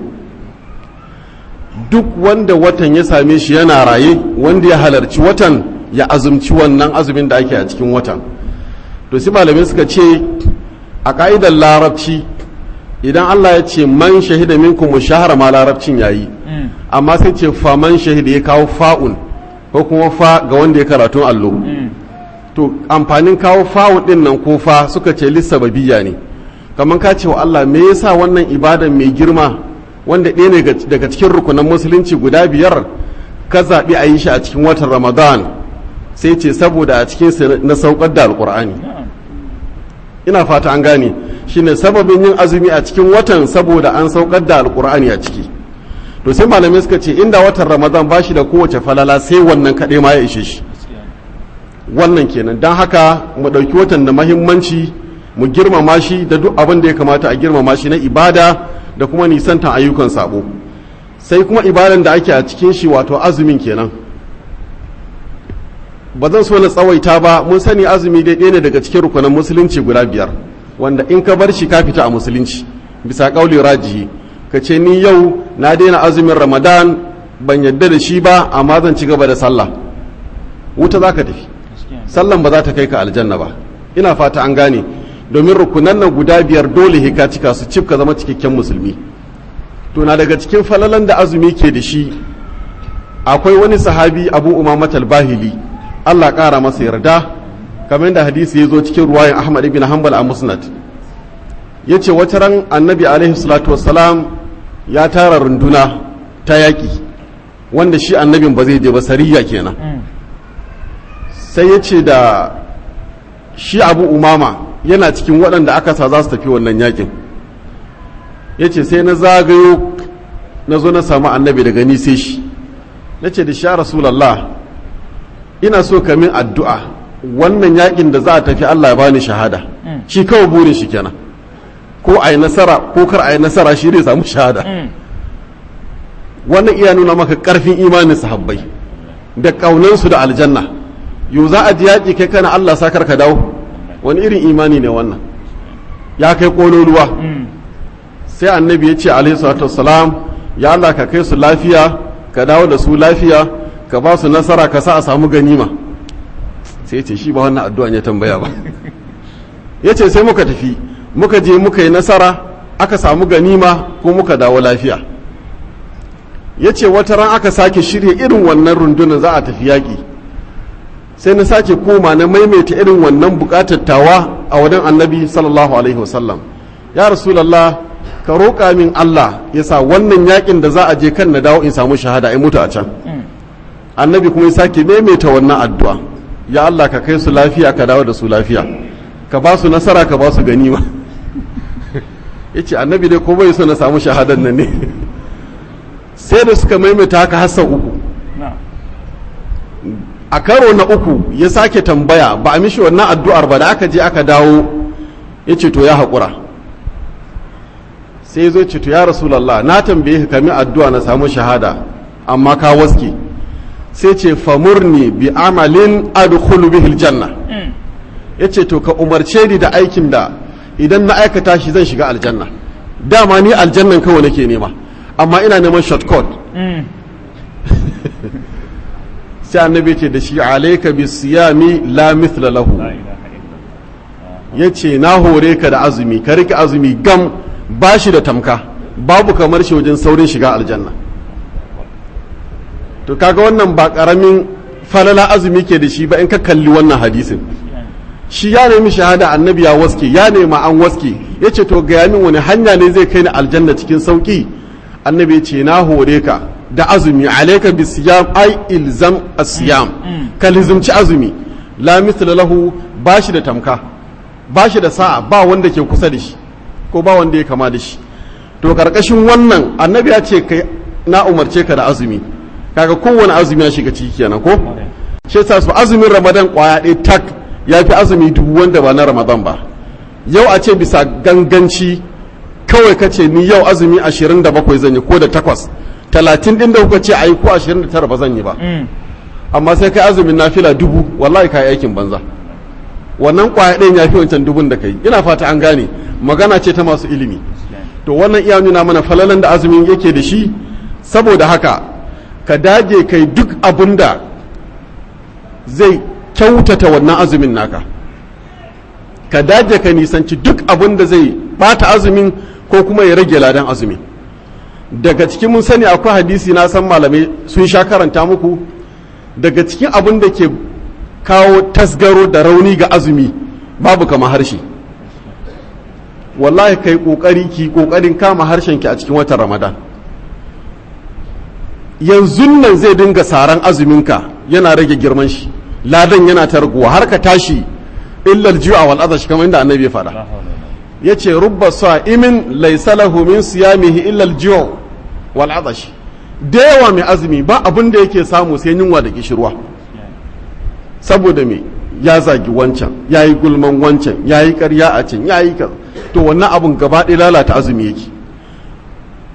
duk wanda watan ya same shi yana raye wanda ya halarci watan ya azumci wannan azumin da ake a cikin watan to sai malamai suka ce a ka'idar larabci idan Allah ya ce man shahida minkum shahara ma larabcin yayi amma sai ce faman shahida ya kawo fa'un ko kuma fa ga wanda ya karatun allo to amfanin kawo fa'un din nan ko fa suka ce lissababiyya ne kamar ka ce wa Allah me yasa wannan ibadan mai girma wanda ɗaya ne daga cikin rukunan musulunci guda biyar ka zaɓi a yi shi a cikin watan ramadan sai ce saboda a cikin na saukar da alƙur'ani ina fata an gane shine sababin yin azumi a cikin watan saboda an saukar da alƙur'ani a ciki to sai malamai suka ce inda watan ramadan ba shi da kowace falala sai wannan kaɗai ma ya ishe shi wannan kenan don haka mu ɗauki watan da mahimmanci mu girmama shi da duk abin da ya kamata a girmama shi na ibada da kuma nisantan ayyukan sabo sai kuma ibadan da ake a cikin shi wato azumin kenan ba zan so na tsawaita ba mun sani azumi dai ɗaya ne daga cikin rukunan musulunci guda biyar wanda in ka bar shi ka fita a musulunci bisa ƙauli rajihi ka ce ni yau na daina azumin ramadan ban yadda da shi ba amma zan ci gaba da sallah wuta za ka tafi sallan ba za ta kai ka aljanna ba ina fata an gane domin rukunan nan guda biyar dole ka cika su cif ka zama cikakken musulmi to na daga cikin falalan da azumi ke da shi akwai wani sahabi abu umamat bahili allah ƙara masa yarda kamar da hadisi ya zo cikin ruwayan ahmad ibn hanbal a musnad ya ce wata ran annabi alaihi salatu wassalam ya tara runduna ta yaƙi wanda shi annabin ba zai je ba sariya kenan sai ya ce da shi abu umama yana cikin waɗanda aka sa za su tafi wannan yaƙin ya ce sai na zagayo na zo na samu annabi daga ni sai shi na ce da sha rasulallah ina so ka min addu'a wannan yaƙin da za a tafi allah ya bani shahada shi kawai burin shi kenan ko a yi nasara ko kar a yi nasara shi zai samu shahada wannan iya nuna maka karfin imanin sahabbai da ƙaunansu da aljanna yau za a ji yaƙi kai kana Allah sakar ka dawo wani irin imani ne wannan ya kai ƙololuwa sai annabi ya ce alaihi salatu wassalam ya Allah ka kai su lafiya ka dawo da su lafiya ka ba su nasara ka sa a samu ganima sai ya ce shi ba wannan addu'an ya tambaya ba ya ce sai muka tafi muka je muka yi nasara aka samu ganima ko muka dawo lafiya ya ce wata ran aka sake shirya irin wannan rundunar za a tafi yaƙi sai na sake koma na maimaita irin wannan buƙatar tawa a wajen annabi sallallahu alaihi wasallam ya rasulallah ka roƙa min allah ya sa wannan yaƙin da za a je kan na dawo in samu shahada in mutu a can annabi kuma ya sake maimaita wannan addu'a ya allah ka kai su lafiya ka dawo da su lafiya ka ba su nasara ka ba su ganima ya ce annabi dai ko bai so na samu shahadar nan ne sai da suka maimaita haka hassa uku a karo na uku ya sake tambaya ba a mishi wannan addu'ar ba da aka je aka dawo ya ce to ya haƙura sai ya zo ce to ya rasulallah na tambaye ka kami addu'a na samu shahada amma ka waske sai ce famurni bi amalin adkhulu bihil janna ya ce to ka umarce ni da aikin da idan na aikata shi zan shiga aljanna dama ni aljannan kawai nake nema amma ina neman shortcut sai annabi ce da shi alaika bi siyami la mithla lahu yace na hore ka da azumi ka rike azumi gam bashi da tamka babu kamar shi wajen saurin shiga aljanna to kaga wannan ba karamin falala azumi ke da shi ba in ka kalli wannan hadisin shi ya nemi shahada annabi ya waske ya nema an waske ya ce to gaya min wani hanya ne zai kai ni aljanna cikin sauki annabi ya ce na hore ka da azumi alaika bi siyam ai ilzam asiyam ka lizumci azumi la mithla lahu bashi da tamka bashi da sa'a ba wanda ke kusa da shi ko ba wanda ya kama da shi to karkashin wannan annabi ya ce kai na umarce ka da azumi kaga kowane azumi ya shiga ciki kenan ko shi yasa su azumin ramadan kwaya ɗaya tak ya fi azumi dubu wanda ba na ramadan ba yau a ce bisa ganganci kawai ka ce ni yau azumi 27 zan yi ko da takwas talatin din da kuka ce a yi ko 29 ba zan yi ba amma sai kai azumin nafila dubu wallahi ka yi aikin banza wannan kwaya ɗayan ya fi wancan dubun da kai ina fata an gane magana ce ta masu ilimi to wannan iya nuna mana falalan da azumin yake da shi saboda haka ka dage kai duk abin da zai kyautata wannan azumin naka ka dage ka nisanci duk abin da zai bata azumin ko kuma ya rage ladan azumi daga cikin mun sani akwai hadisi na san malamai sun sha karanta muku daga cikin abin da ke kawo tasgaro da rauni ga azumi babu kama harshe wallahi kai kokari ki kokarin kama harshenki a cikin watan ramadan yanzu nan zai dinga saran azuminka yana rage girman shi ladan yana ta raguwa har ka tashi illal ju'a wal adash kamar inda annabi ya faɗa yace rubba sa'imin laysa lahu min siyamihi illa al ju' wal adash da yawa mai azumi ba abin da yake samu sai yunwa da kishirwa saboda me ya zagi wancan ya yi gulman wancan ya yi karya a can ya yi to wannan abun gaba ɗaya lalata azumi yake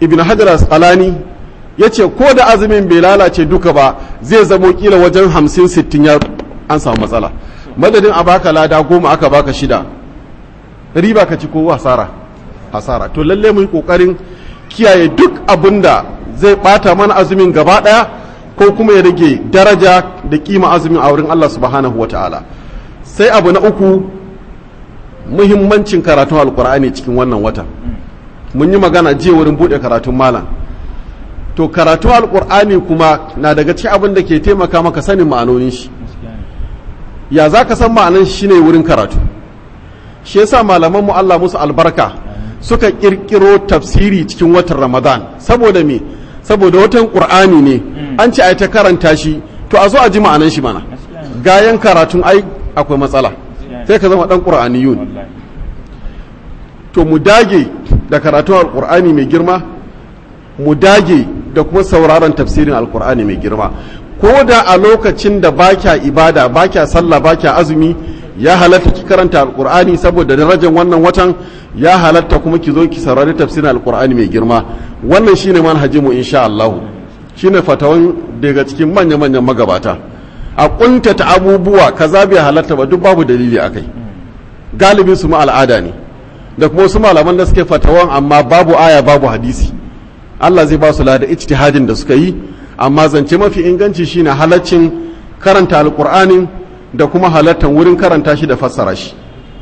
ibn hajar asqalani ya ce ko da azumin bai lalace duka ba zai zamo kila wajen hamsin sittin ya an samu matsala madadin a baka lada goma aka baka shida riba ka ci ko hasara hasara to lalle mu yi kokarin kiyaye duk abin da zai bata mana azumin gaba daya ko kuma ya rage daraja da kima azumin a wurin Allah subhanahu wataala sai abu na uku muhimmancin karatun alkur'ani cikin wannan wata mun yi magana jiya wurin bude karatun malam to karatun alkur'ani kuma na daga cikin abin da ke taimaka maka sanin ma'anonin shi ya za ka san ma'anan shi ne wurin karatu shi yasa malaman mu Allah musu albarka suka kirkiro tafsiri cikin watan ramadan saboda me saboda watan qur'ani ne an ce ai ta karanta shi to a zo a ji ma'anan shi mana gayan karatun ai akwai matsala sai ka zama dan qur'aniyun to mu dage da karatun alqur'ani mai girma mu dage da kuma sauraron tafsirin alqur'ani mai girma ko da a lokacin da bakya ibada bakya sallah bakya azumi ya halatta ki karanta alqur'ani saboda darajar wannan watan ya halatta kuma ki zo ki saurari tafsirin alqur'ani mai girma wannan shine manhajinmu insha Allah shine fatawan daga cikin manya-manyan magabata a kuntata abubuwa kaza bai halatta ba duk babu dalili a kai galibin su ma al'ada ne da kuma wasu malaman da suke fatawan amma babu aya babu hadisi Allah zai ba su lada ijtihadin da suka yi amma zance mafi inganci shine halaccin karanta alqur'anin da kuma halattan wurin karanta shi da fassara shi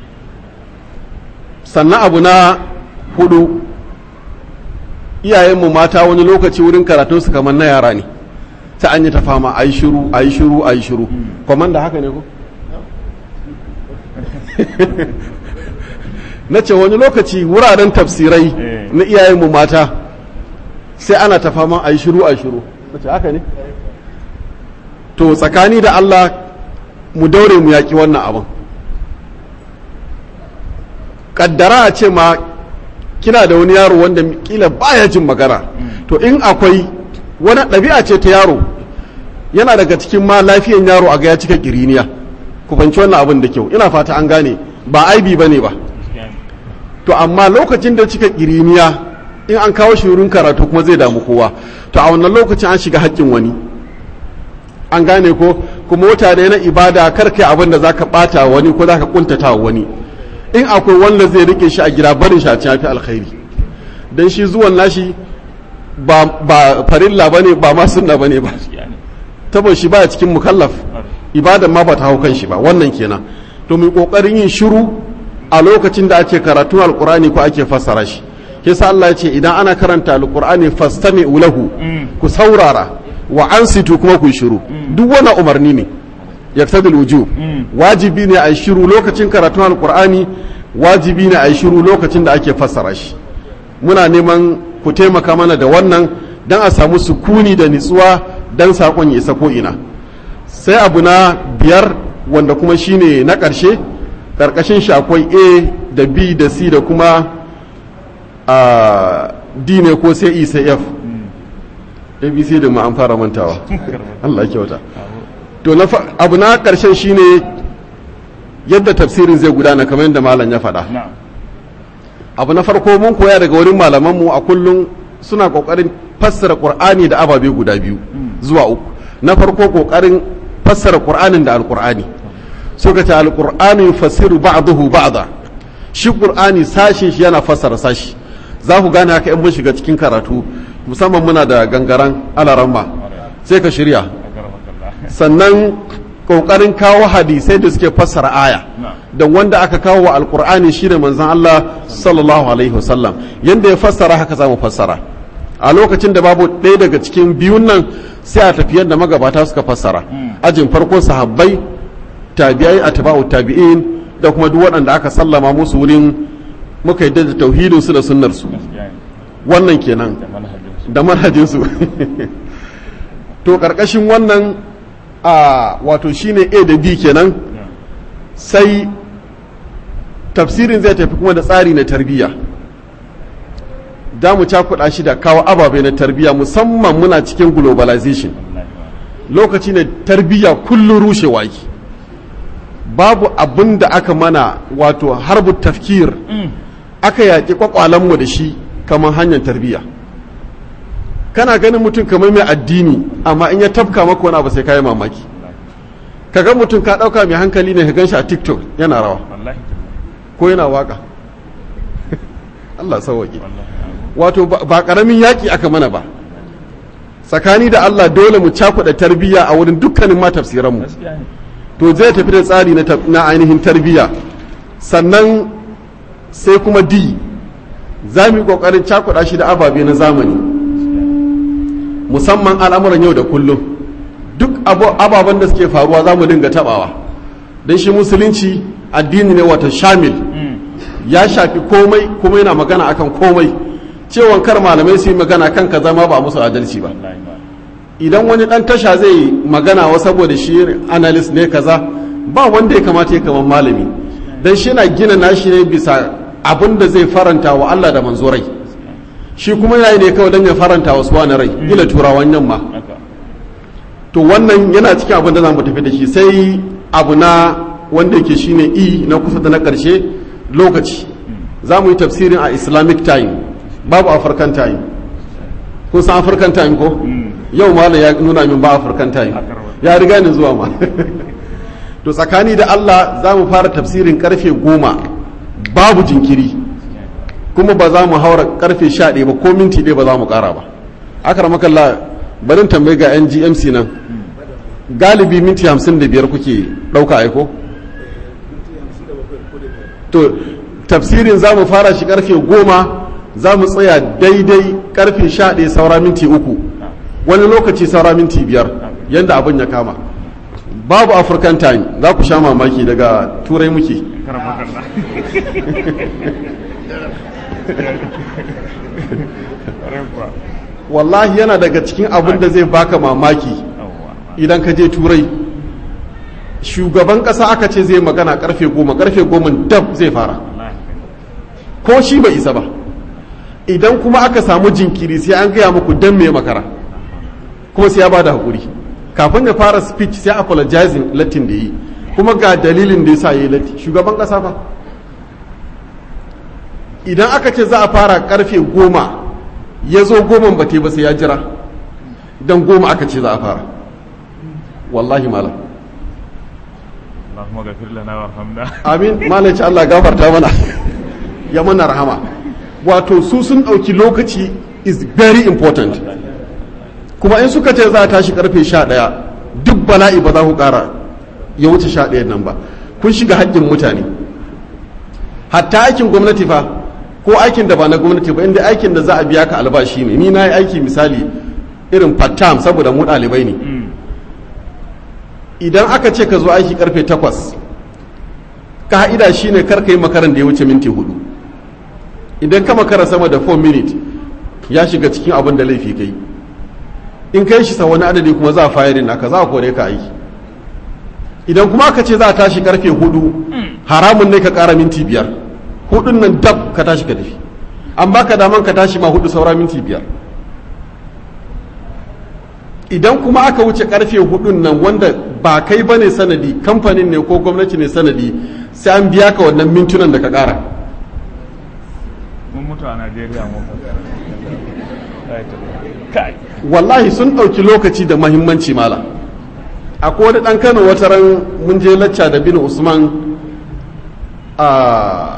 sannan abu na hudu iyayenmu mata wani lokaci wurin karatun su kamar na yara ne ta an yi ta fama a yi shiru a yi shiru a yi shiru kwamanda haka ne ko? na ce wani lokaci wuraren tafsirai na iyayenmu mata sai ana ta fama a yi shiru a yi shiru na ce haka ne? to tsakani da Allah mu daure mu yaƙi wannan abin kaddara a ce ma kina da wani yaro wanda kila baya jin magana to in akwai wani ɗabi'a ce ta yaro yana daga cikin ma lafiyan yaro a ga ya cika kiriniya ku fanci wannan abin da kyau ina fata an gane ba aibi bane ba to amma lokacin da cika kiriniya in an kawo shi wurin karatu kuma zai damu kowa to a wannan lokacin an shiga haƙƙin wani an gane ko kuma wata ne na ibada kar kai abin da zaka bata wani ko zaka kuntata wani in akwai wanda zai rike shi a gida barin shi a cikin fi alkhairi dan shi zuwan nashi ba ba farilla bane ba ma sunna bane ba tabo shi baya cikin mukallaf ibadan ma ba ta hau kan shi ba wannan kenan to mu kokarin yin shiru a lokacin da ake karatun alqur'ani ko ake fassara shi yasa Allah ya ce idan ana karanta alqur'ani fastami'u lahu ku saurara wa ansitu kuma ku shiru duk wani umarni ne yaktadil wujub wajibi ne a yi shiru lokacin karatun alkur'ani wajibi ne a yi shiru lokacin da ake fassara shi muna neman ku taimaka mana da wannan don a samu sukuni da nitsuwa don saƙon ya isa ko'ina sai abu na biyar wanda kuma shine na ƙarshe ƙarƙashin shi akwai a da b da c da kuma d ne ko sai e sai f abc da ma an fara mantawa allah kyauta to abu na ƙarshen shine yadda tafsirin zai gudana kamar yadda malam ya faɗa abu na farko mun koya daga wurin malamanmu a kullum suna ƙoƙarin fassara ƙur'ani da ababe guda biyu zuwa uku na farko ƙoƙarin fassara ƙur'anin da alƙur'ani suka ce alƙur'ani fasiru ba'dahu ba'da shi ƙur'ani sashin shi yana fassara sashi za ku gane haka in mun shiga cikin karatu musamman muna da gangaren alaramma sai ka shirya sannan kokarin kawo hadisai da suke fassara aya da wanda aka kawo wa alkur'ani shine manzon Allah sallallahu alaihi wasallam yanda ya fassara haka zamu fassara a lokacin da babu ɗaya daga cikin biyun nan sai a tafi yadda magabata suka fassara ajin farko sahabbai tabi'ai atba'u tabi'in da kuma duk waɗanda aka sallama musu wurin muka yi da tauhidin su da sunnar su wannan kenan da manhajin su to karkashin wannan a wato shine a da b kenan sai tafsirin zai tafi kuma da tsari na tarbiyya da mu cakuɗa shi da kawo ababe na tarbiyya musamman muna cikin globalization lokaci ne tarbiyya kullum rushewa ki babu abin da aka mana wato harbu tafkir aka yaƙi kwakwalenmu da shi kamar hanyar tarbiyya kana ganin mutum kamar mai addini amma in ya tafka maka wani abu sai ka yi mamaki ka ga mutum ka ɗauka mai hankali ne ka gan shi a tiktok yana rawa wallahi ko yana waka Allah sauwaƙe wallahi wato ba ba ƙaramin yaƙi aka mana ba tsakani da Allah dole mu cakuɗa tarbiyya a wurin dukkanin ma tafsiranmu gaskiya ne to zai tafi da tsari na tab- na ainihin tarbiyya sannan sai kuma di za mu yi ƙoƙarin cakuɗa shi da ababe na zamani musamman al'amuran yau da kullum duk abu- ababen da suke faruwa za mu dinga taɓawa don shi musulunci addini ne wata shamil ya shafi komai kuma yana magana akan komai cewan kar malamai su yi magana kan kaza ma ba a musu adalci ba wallahi ba idan wani dan tasha zai magana wa saboda shi analyst ne kaza ba wanda ya kamata ya kaman malami dan shi na gina nashi ne bisa abin da zai faranta wa Allah da manzo rai shi kuma yayi ne kawai dan ya faranta wa suwa na rai gila turawan yamma haka to wannan yana cikin abin da zamu tafi da shi sai abu na wanda yake shine i na kusa da na karshe lokaci za mu yi tafsirin a islamic time babu african time kun san african time ko yau ma ya nuna min ba african time ya riga ni zuwa ma to tsakani da allah za mu fara tafsirin karfe goma babu jinkiri kuma ba za mu haura karfe sha ɗaya ba ko minti ɗaya ba za mu ƙara ba akar makalla barin tambayi ga yan gmc nan galibi minti hamsin da biyar kuke ɗauka aiko to tafsirin za mu fara shi karfe goma za mu tsaya daidai karfe sha ɗaya saura minti uku wani lokaci saura minti biyar yadda abin ya kama babu african time za ku sha mamaki daga turai muke karfa kalla Karfa. wallahi yana daga cikin abin da zai baka mamaki Yawwa. idan ka je turai shugaban ƙasa aka ce zai magana karfe goma karfe goma dab zai fara Wallahi. ko shi bai isa ba idan kuma aka samu jinkiri sai an gaya muku dan me makara kuma sai ya ba da haƙuri kafin ya fara speech sai apologizing latin da yi kuma ga dalilin da ya sa ya yi latti shugaban ƙasa ba idan aka ce za a fara karfe goma ya zo goma ba ba sai ya jira don goma aka ce za a fara wallahi malam Allahumma ghafir lana warhamna. amin malam ce Allah gafarta mana ya mana rahama wato su sun ɗauki lokaci is very important kuma in suka ce za a tashi karfe sha ɗaya duk bala'i ba za ku ƙara ya wuce sha ɗayan nan ba kun shiga haƙƙin mutane hatta aikin gwamnati fa ko aikin da ba na gwamnati ba inda aikin da za a biya ka albashi ne ni na yi aiki misali irin part-time saboda mu ɗalibai ne idan aka ce ka zo aiki karfe takwas ka'ida shine kar ka yi makaran da ya wuce minti hudu idan ka makara sama da 4 minute ya shiga cikin abin da laifi kai in kai shi sa wani adadi kuma za a fayarin naka za a kore ka aiki idan kuma aka ce za a tashi karfe hudu haramun ne ka kara minti biyar hudun nan dab ka tashi ka tafi an baka daman ka tashi ma hudu saura minti biyar idan kuma aka wuce karfe hudun nan wanda ba kai bane sanadi kamfanin ne ko gwamnati ne sanadi sai an biya ka wannan mintunan da ka kara Mun mutu a Najeriya mu. Kai. wallahi sun ɗauki lokaci da mahimmanci mala akwai wani ɗan kano wata ran mun je lacca da bin usman a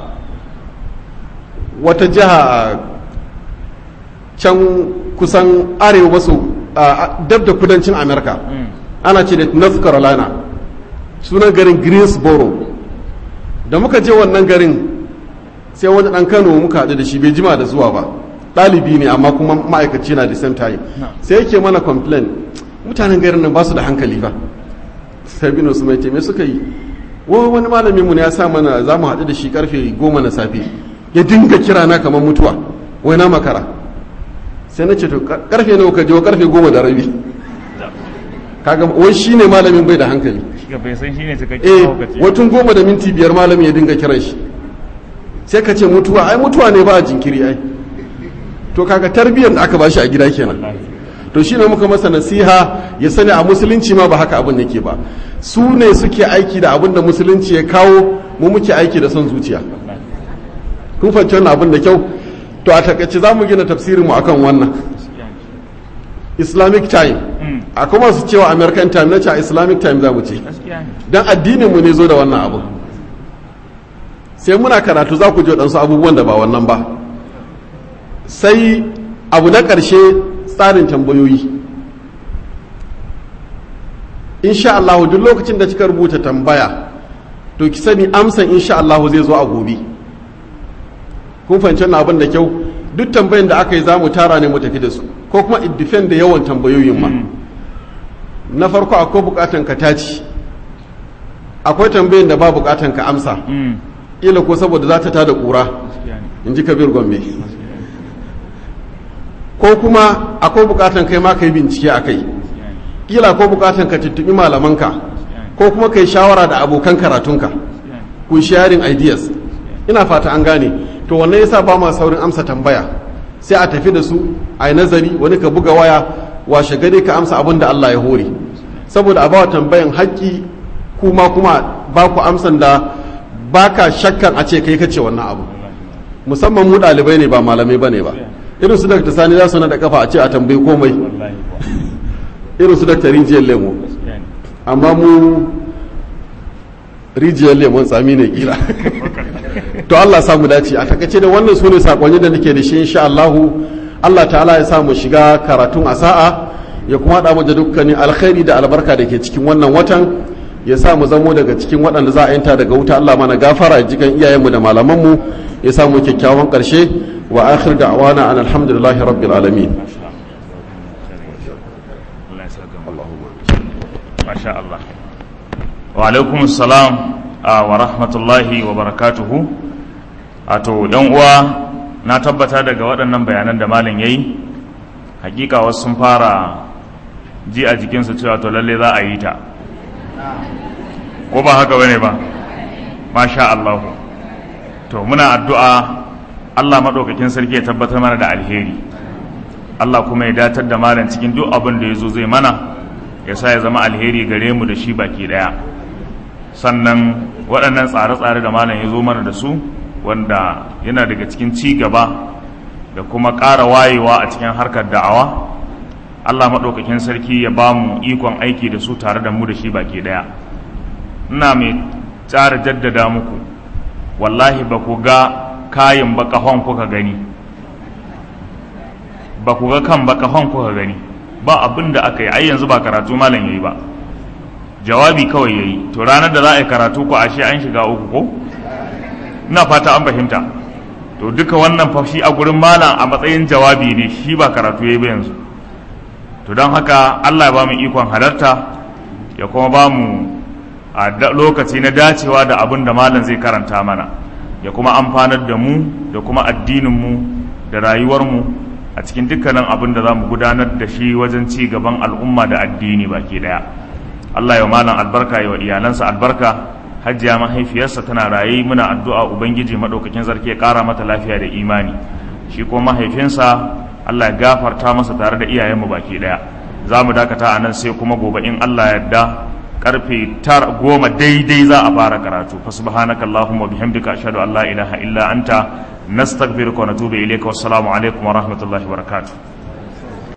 wata jiha a can kusan arewa maso a dab da kudancin amerika ana ce da north carolina sunan garin greensboro da muka je wannan garin sai wani ɗan kano muka haɗu da shi bai jima da zuwa ba ɗalibi ne amma kuma ma'aikaci na the same time sai yake mana complain mutanen garin nan ba su da hankali ba sai bin su mai ce me suka yi wa wani malamin mu ne ya sa mana za mu haɗu da shi karfe goma na safe ya dinga kira na kamar mutuwa wai na makara sai na ce to karfe nawa ka je karfe goma da rabi kaga wai shine malamin bai da hankali Shiga bai san shine cikakken eh lokaci. watun goma da minti biyar malamin ya dinga kiran shi sai ka ce mutuwa ai mutuwa ne ba a jinkiri ai to kaga tarbiyyar da aka bashi a gida kenan Wallahi. to shine muka masa nasiha ya sani a musulunci ma ba haka abin yake ba su ne suke aiki da abin da musulunci ya kawo mu muke aiki da son zuciya kun fahimci wannan abin da kyau to a takaice za mu gina tafsirin mu akan wannan islamic time a kuma su cewa american time na ce a islamic time za mu ce don addininmu ne zo da wannan abu sai muna karatu za ku ji waɗansu abubuwan da ba wannan ba sai abu na ƙarshe tsarin tambayoyi insha Allah duk lokacin da kika rubuta tambaya to ki sani amsan insha Allah zai zo a gobe kun fahimci wannan abin da kyau duk tambayin da aka yi za mu tara ne mu tafi da su ko kuma it depend da yawan tambayoyin ma na farko akwai bukatan ka taci akwai tambayin da ba bukatan ka amsa ila ko saboda za ta tada kura in ji kabir gombe ko kuma akwai bukatan kai ma ka yi bincike a kai kila ko bukatan ka tuttubi malamanka ko kuma kai shawara da abokan karatunka ku sharing ideas ina fata an gane to wannan yasa ba ma saurin amsa tambaya sai a tafi da su a yi nazari wani ka buga waya washe gari ka amsa abin da Allah ya hore saboda a bawa tambayan haƙƙi kuma kuma ba ku amsan da ba ka shakkan a ce kai kace wannan abu musamman mu ɗalibai ne ba malamai ba ne ba irin su dakta sani za su na da kafa a ce a tambayi komai irin su dakta rijiyar lemo amma mu rijiyar lemon tsami ne kila to Allah samu dace a takaice da wannan sune sakonni da nake da shi insha Allah Allah ta'ala ya samu shiga karatun a sa'a ya kuma haɗa mu da dukkanin alkhairi da albarka da ke cikin wannan watan ya sa mu zamo daga cikin waɗanda za a yanta daga wuta Allah mana gafara ya jikan iyayenmu da malamanmu ya samu kyakkyawan ƙarshe wa akhir da'wana an alhamdulillahi rabbil alamin masha Allah wa alaikum salam wa rahmatullahi wa barakatuhu ato yan uwa na tabbata daga waɗannan bayanan da malam yayi hakika wasu sun fara ji a jikinsu cewa to lalle za a yi ta ko ba haka bane ba masha Allah to muna addu'a Allah maɗaukakin sarki ya tabbatar mana da alheri Allah kuma ya datar da malam cikin duk abin da ya zo zai mana ya sa ya zama alheri gare mu da shi baki daya sannan waɗannan tsare-tsare da malam ya zo mana da su wanda yana daga cikin ci gaba da kuma ƙara wayewa a cikin harkar da'awa allah maɗaukakin sarki ya ba mu ikon aiki da su tare da mu da shi baki daya ina mai tsara jaddada muku wallahi ba ku ga kayan bakahon kuka gani ba ku ga kan bakahon kuka gani ba abin da aka yi ai yanzu ba karatu malam yayi ba jawabi kawai yayi to ranar da za a yi karatu ko ashe an shiga uku ko ina fata an fahimta to duka wannan fa shi a gurin malam a matsayin jawabi ne shi ba karatu yayi ba yanzu to don haka Allah ya ba mu ikon halarta ya kuma ba mu a lokaci na dacewa da abin da malam zai karanta mana ya kuma amfanar da mu da kuma addinin mu da rayuwar mu a cikin dukkanin abin da za mu gudanar da shi wajen ci gaban al'umma da addini baki daya Allah ya malam albarka ya wa iyalansa albarka hajjiya mahaifiyarsa tana raye muna addu'a ubangiji madaukakin sarki ya kara mata lafiya da imani shi kuma mahaifinsa Allah ya gafarta masa tare da iyayenmu baki daya za mu dakata a nan sai kuma gobe in Allah ya yarda karfe tar goma daidai za a fara karatu fa subhanaka allahumma bihamdika ashhadu an la ilaha illa anta nastaghfiruka wa natubu ilayka wassalamu alaikum wa rahmatullahi wa barakatuh